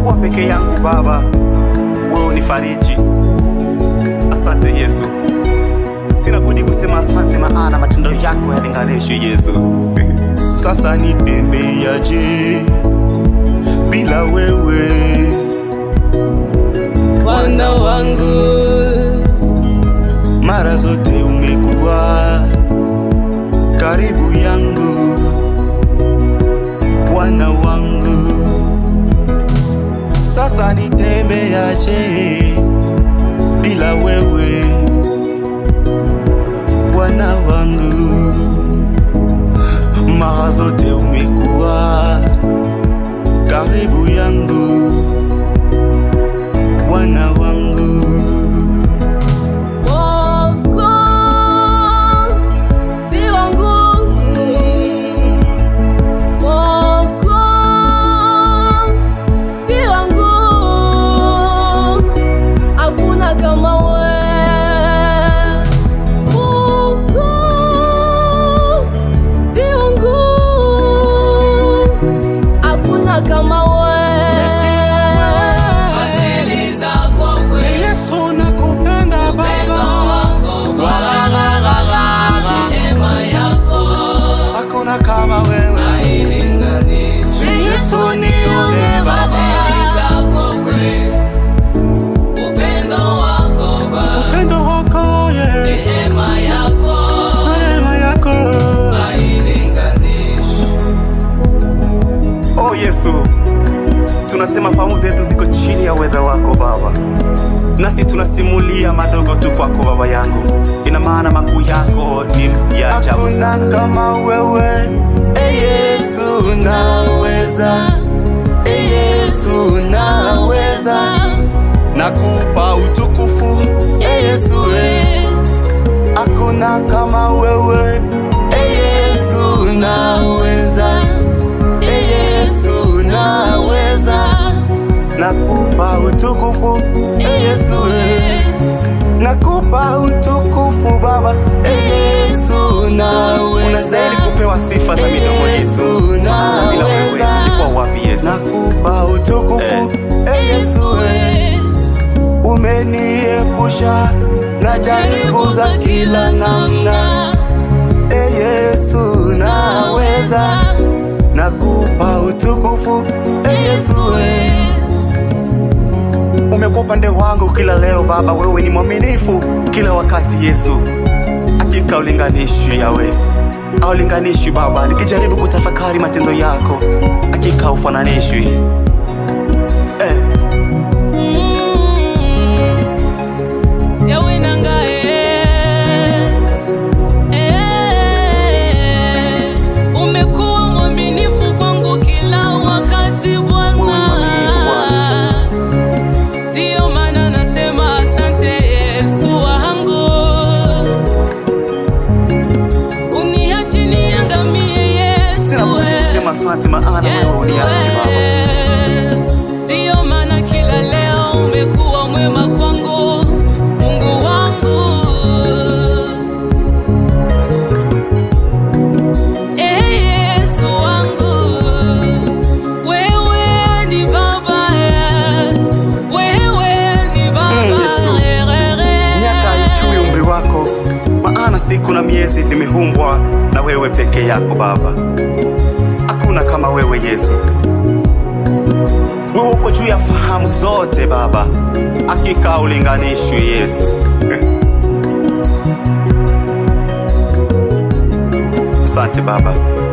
ninapokuwa peke yangu Baba, wewe unifariji. Asante Yesu, sina budi kusema asante, maana matendo yako yalinganishwi Yesu. Sasa nitembeaje bila wewe? Bwana wangu Mara zote umekuwa karibu yangu, Bwana wangu. Sasa nitembeaje bila wewe, Bwana wangu? Mara zote umekuwa karibu yangu, Bwana wangu. Mwokozi wangu, Mwokozi wangu, hakuna kama wewe. Mwokozi wangu, hakuna kama wewe. Fadhili zako kweli Yesu nakupenda Baba, neema yako hakuna kama wewe. hailinganishwi. Yesu nione Baba, Fadhili zako kweli, upendo wako Baba, upendo wako ye, neema yako neema yako hailinganishwi. Oh Yesu, tunasema fahamu zetu ziko chini ya uweza wako Baba, nasi tunasimulia madogo tu kwako Baba yangu, ina maana makuu yako ni ya ajabu hakuna sana. kama wewe. E Yesu naweza, e Yesu naweza, nakupa utukufu e Yesu e. Hakuna kama wewe e Yesu naweza, e Yesu naweza, nakupa utukufu e Yesu e. Nakupa utukufu Baba e Yesu naweza, Unastahili kupewa sifa za midomo yetu, Yesu maana bila wewe naweza. tulikuwa wapi Yesu? Nakupa utukufu e Yesu e. Umeniepusha na jaribu za kila namna e Yesu naweza, nakupa utukufu e Yesu e. Umekuwa upande wangu kila leo Baba, wewe ni mwaminifu kila wakati Yesu. Hakika ulinganishwi yawe aulinganishwi Baba, nikijaribu kutafakari matendo yako, hakika ufananishwi eh. Yawe nangae, eh, umekuwa mwaminifu kwangu kila wakati Wewe ni mwaminifu Bwana, ndiyo maana nasema asante Yesu wangu, uniachi niangamie Yesu Sina budi eh. kusema asante, maana wewe uniachi Baba. Ndiyo maana kila leo umekuwa mwema kwangu, Mungu wangu. Eh, Yesu wangu, wewe ni Baba, wewe ni Baba. Mm, Yesu. Miaka haichui umri wako, maana siku na miezi vimeumbwa na wewe peke yako Baba. Hakuna kama wewe Yesu, wewe uko juu ya fahamu zote Baba, hakika ulinganishwi Yesu. Asante Baba.